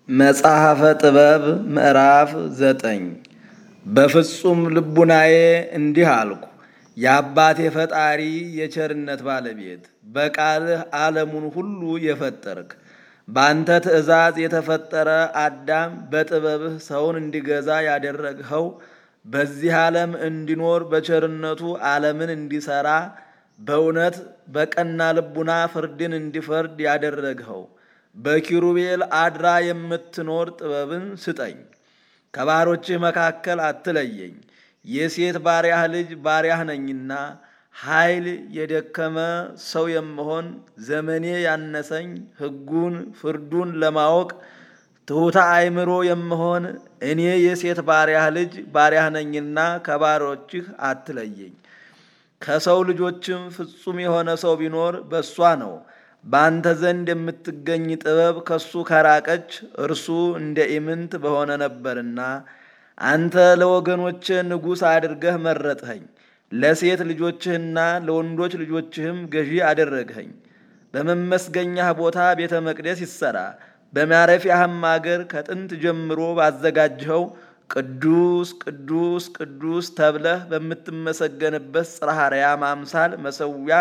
መጽሐፈ ጥበብ ምዕራፍ ዘጠኝ በፍጹም ልቡናዬ እንዲህ አልኩ፣ የአባቴ ፈጣሪ የቸርነት ባለቤት በቃልህ ዓለሙን ሁሉ የፈጠርክ በአንተ ትእዛዝ የተፈጠረ አዳም በጥበብህ ሰውን እንዲገዛ ያደረግኸው በዚህ ዓለም እንዲኖር በቸርነቱ ዓለምን እንዲሠራ በእውነት በቀና ልቡና ፍርድን እንዲፈርድ ያደረግኸው በኪሩቤል አድራ የምትኖር ጥበብን ስጠኝ። ከባሮችህ መካከል አትለየኝ። የሴት ባሪያህ ልጅ ባሪያህ ነኝና ኃይል የደከመ ሰው የምሆን ዘመኔ ያነሰኝ ሕጉን ፍርዱን ለማወቅ ትሑታ አእምሮ የምሆን እኔ የሴት ባሪያህ ልጅ ባሪያህ ነኝና ከባሮችህ አትለየኝ። ከሰው ልጆችም ፍጹም የሆነ ሰው ቢኖር በእሷ ነው። በአንተ ዘንድ የምትገኝ ጥበብ ከሱ ከራቀች እርሱ እንደ ኢምንት በሆነ ነበርና አንተ ለወገኖች ንጉሥ አድርገህ መረጥኸኝ። ለሴት ልጆችህና ለወንዶች ልጆችህም ገዢ አደረግኸኝ። በመመስገኛህ ቦታ ቤተ መቅደስ ይሠራ፣ በማረፊያህም አገር ከጥንት ጀምሮ ባዘጋጅኸው ቅዱስ ቅዱስ ቅዱስ ተብለህ በምትመሰገንበት ጽርሐ አርያም አምሳል መሰዊያ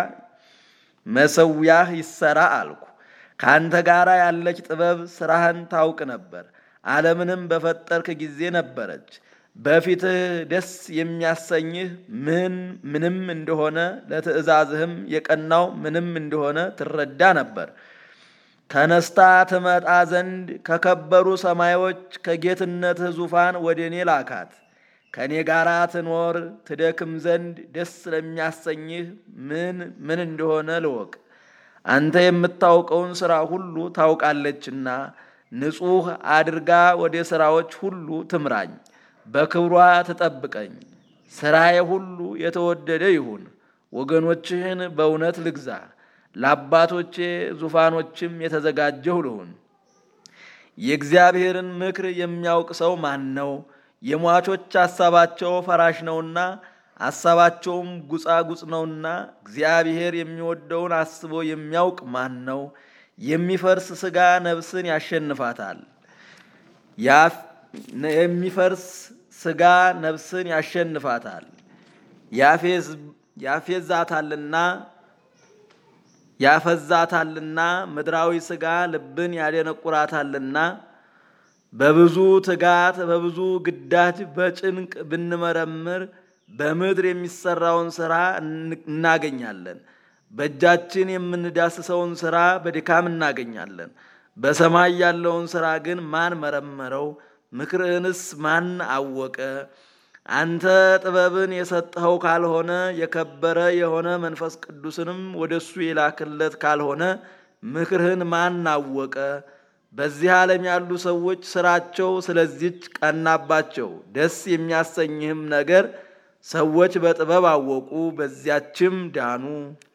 መሰዊያህ ይሰራ አልኩ። ከአንተ ጋር ያለች ጥበብ ስራህን ታውቅ ነበር፣ ዓለምንም በፈጠርክ ጊዜ ነበረች። በፊትህ ደስ የሚያሰኝህ ምን ምንም እንደሆነ ለትእዛዝህም የቀናው ምንም እንደሆነ ትረዳ ነበር። ተነስታ ትመጣ ዘንድ ከከበሩ ሰማዮች ከጌትነትህ ዙፋን ወደ እኔ ላካት። ከእኔ ጋር ትኖር ትደክም ዘንድ ደስ ለሚያሰኝህ ምን ምን እንደሆነ ልወቅ። አንተ የምታውቀውን ሥራ ሁሉ ታውቃለችና ንጹሕ አድርጋ ወደ ሥራዎች ሁሉ ትምራኝ፣ በክብሯ ትጠብቀኝ። ሥራዬ ሁሉ የተወደደ ይሁን። ወገኖችህን በእውነት ልግዛ፣ ለአባቶቼ ዙፋኖችም የተዘጋጀሁ ልሁን። የእግዚአብሔርን ምክር የሚያውቅ ሰው ማን ነው? የሟቾች ሐሳባቸው ፈራሽ ነውና ሐሳባቸውም ጉጻጉጽ ነውና እግዚአብሔር የሚወደውን አስቦ የሚያውቅ ማን ነው? የሚፈርስ ሥጋ ነፍስን ያሸንፋታል። የሚፈርስ ሥጋ ነፍስን ያሸንፋታል። ያፌዛታልና ያፈዛታልና ምድራዊ ሥጋ ልብን ያደነቁራታልና በብዙ ትጋት በብዙ ግዳጅ በጭንቅ ብንመረምር በምድር የሚሰራውን ሥራ እናገኛለን። በእጃችን የምንዳስሰውን ሥራ በድካም እናገኛለን። በሰማይ ያለውን ሥራ ግን ማን መረመረው? ምክርህንስ ማን አወቀ? አንተ ጥበብን የሰጠኸው ካልሆነ የከበረ የሆነ መንፈስ ቅዱስንም ወደ እሱ የላክለት ካልሆነ ምክርህን ማን አወቀ? በዚህ ዓለም ያሉ ሰዎች ሥራቸው ስለዚች ቀናባቸው። ደስ የሚያሰኝህም ነገር ሰዎች በጥበብ አወቁ፣ በዚያችም ዳኑ።